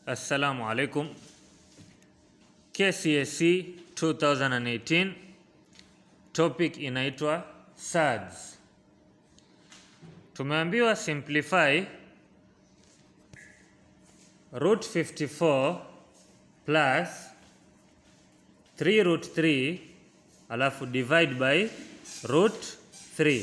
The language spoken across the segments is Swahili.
Assalamu alaikum. KCSE 2018 topic inaitwa SADS. Tumeambiwa simplify root 54 plus 3 root 3 alafu divide by root 3.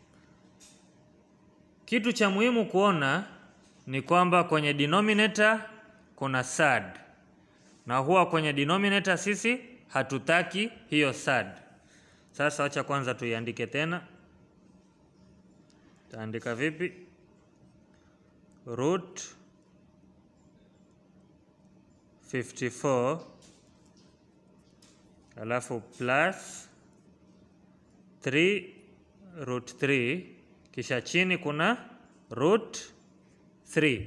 Kitu cha muhimu kuona ni kwamba kwenye denominator kuna sad na huwa kwenye denominator sisi hatutaki hiyo sad. Sasa wacha kwanza tuiandike tena. Taandika vipi? Root 54 alafu plus 3 root 3 kisha chini kuna root 3.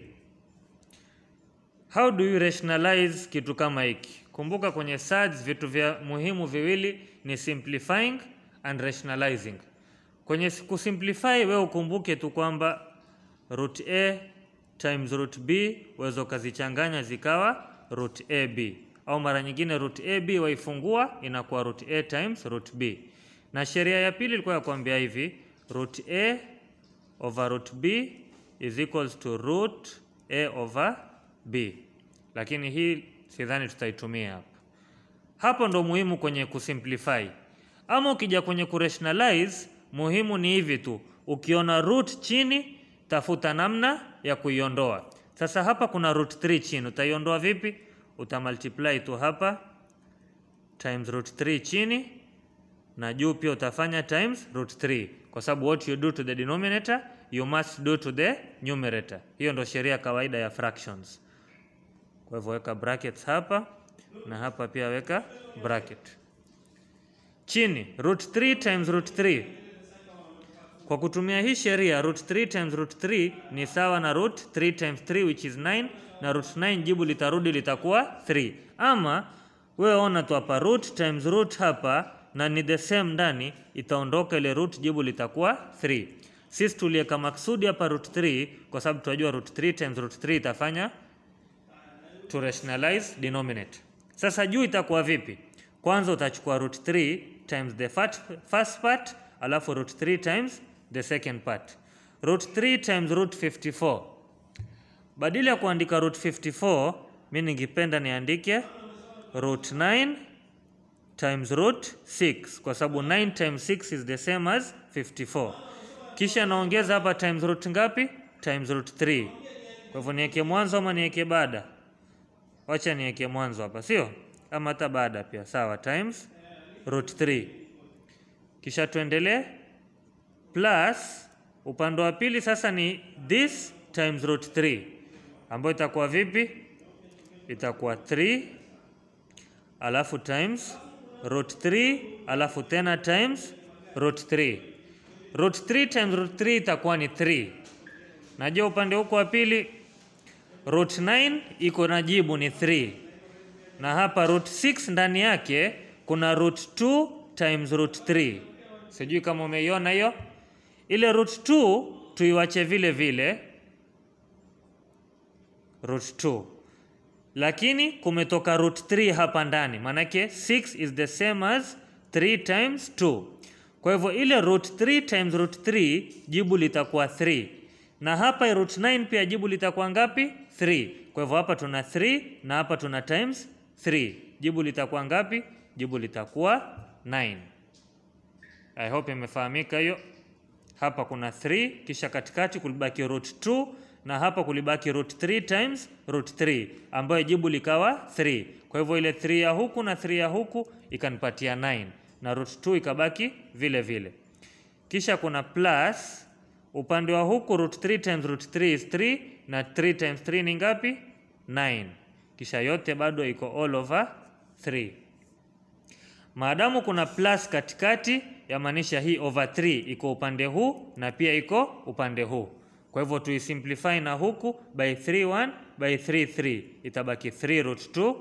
How do you rationalize kitu kama hiki? Kumbuka kwenye SADS vitu vya muhimu viwili ni simplifying and rationalizing. Kwenye kusimplify wewe ukumbuke tu kwamba root a times root b waweza ukazichanganya zikawa root ab, au mara nyingine root ab waifungua inakuwa root a times root b. Na sheria ya pili ilikuwa ya kuambia hivi root a over root b is equals to root a over b, lakini hii sidhani tutaitumia hapa. Hapo ndo muhimu kwenye kusimplify. Ama ukija kwenye kurationalize, muhimu ni hivi tu, ukiona root chini, tafuta namna ya kuiondoa. Sasa hapa kuna root 3 chini, utaiondoa vipi? Utamultiply tu hapa times root 3 chini na juu pia utafanya times root 3 kwa sababu what you do to the denominator you must do to the numerator. Hiyo ndo sheria kawaida ya fractions. Kwa hivyo weka brackets hapa na hapa pia weka bracket. Chini root 3 times root 3. Kwa kutumia hii sheria root 3 times root 3 ni sawa na root 3 times 3 which is 9 na root 9 jibu litarudi litakuwa 3. Ama wewe ona tu hapa root times root hapa na ni the same ndani itaondoka ile root jibu litakuwa 3. Sisi tuliweka maksudi hapa root 3 kwa sababu tunajua root 3 times root 3 itafanya to rationalize denominator. Sasa juu itakuwa vipi? Kwanza utachukua root 3 times the first part alafu root 3 times the second part. Root 3 times root 54. Badala ya kuandika root 54, mimi ningependa niandike root 9 times root 6 kwa sababu 9 times 6 is the same as 54. Kisha naongeza hapa times root ngapi? Times root 3. Kwa hivyo niweke mwanzo ama niweke baada? Wacha niweke mwanzo hapa, sio? Ama hata baada pia sawa, times root 3. Kisha tuendelee plus upande wa pili sasa ni this times root 3 ambayo itakuwa vipi? Itakuwa 3 alafu times root 3 alafu tena times root 3. Root 3 times root 3 itakuwa ni 3. Najua upande huko wa pili root 9 iko na jibu ni 3, na hapa root 6 ndani yake kuna root 2 times root 3. Sijui kama umeiona hiyo. Ile root 2 tuiwache vile vile root 2 lakini kumetoka root 3 hapa ndani, maanake 6 is the same as 3 times 2. Kwa hivyo ile root 3 times root 3 jibu litakuwa 3, na hapa root 9 pia jibu litakuwa ngapi? 3. Kwa hivyo hapa tuna 3 na hapa tuna times 3, jibu litakuwa ngapi? Jibu litakuwa 9. I hope imefahamika hiyo. Hapa kuna 3 kisha katikati kulibaki root 2 na hapa kulibaki root 3 times root 3 ambayo jibu likawa 3. Kwa hivyo ile 3 ya huku na 3 ya huku ikanipatia 9 na root 2 ikabaki vile vile. Kisha kuna plus upande wa huku root 3 times root 3 is 3 na 3 times 3 ni ngapi? 9. Kisha yote bado iko all over 3. Maadamu kuna plus katikati, yamaanisha hii over 3 iko upande huu na pia iko upande huu. Kwa hivyo tuisimplify na huku by 3 1 by 3 3 itabaki 3 root 2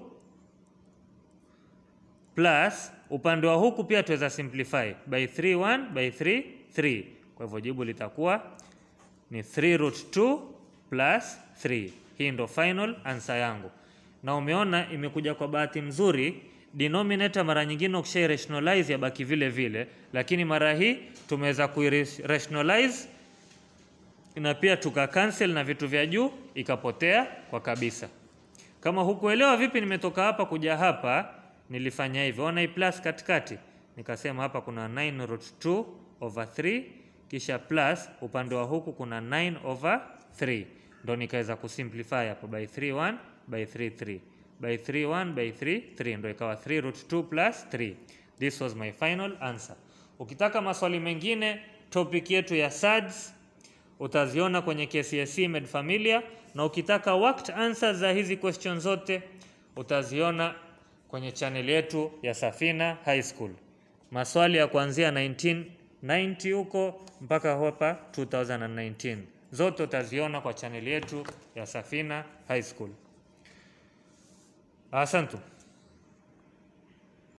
plus upande wa huku pia tuweza simplify by 3 1 by 3 3. Kwa hivyo jibu litakuwa ni 3 root 2 plus 3. Hii ndo final answer yangu. na umeona imekuja kwa bahati mzuri denominator mara nyingine ukisha rationalize yabaki vile vile, lakini mara hii tumeweza kuirationalize na pia tuka cancel na vitu vya juu ikapotea kwa kabisa. Kama hukuelewa vipi nimetoka hapa kuja hapa, nilifanya hivyo. Ona hii plus katikati, nikasema hapa kuna 9 root 2 over 3 kisha plus upande wa huku kuna 9 over 3, ndo nikaweza kusimplify hapo by 3 1 by 3 3 by 3 1 by 3 3, ndo ikawa 3 root 2 plus 3. This was my final answer. Ukitaka maswali mengine, topic yetu ya SADS utaziona kwenye KCSE Med Familia, na ukitaka worked answers za hizi question zote utaziona kwenye channel yetu ya Safina High School. Maswali ya kuanzia 1990 huko mpaka hapa 2019 zote utaziona kwa channel yetu ya Safina High School. Asante.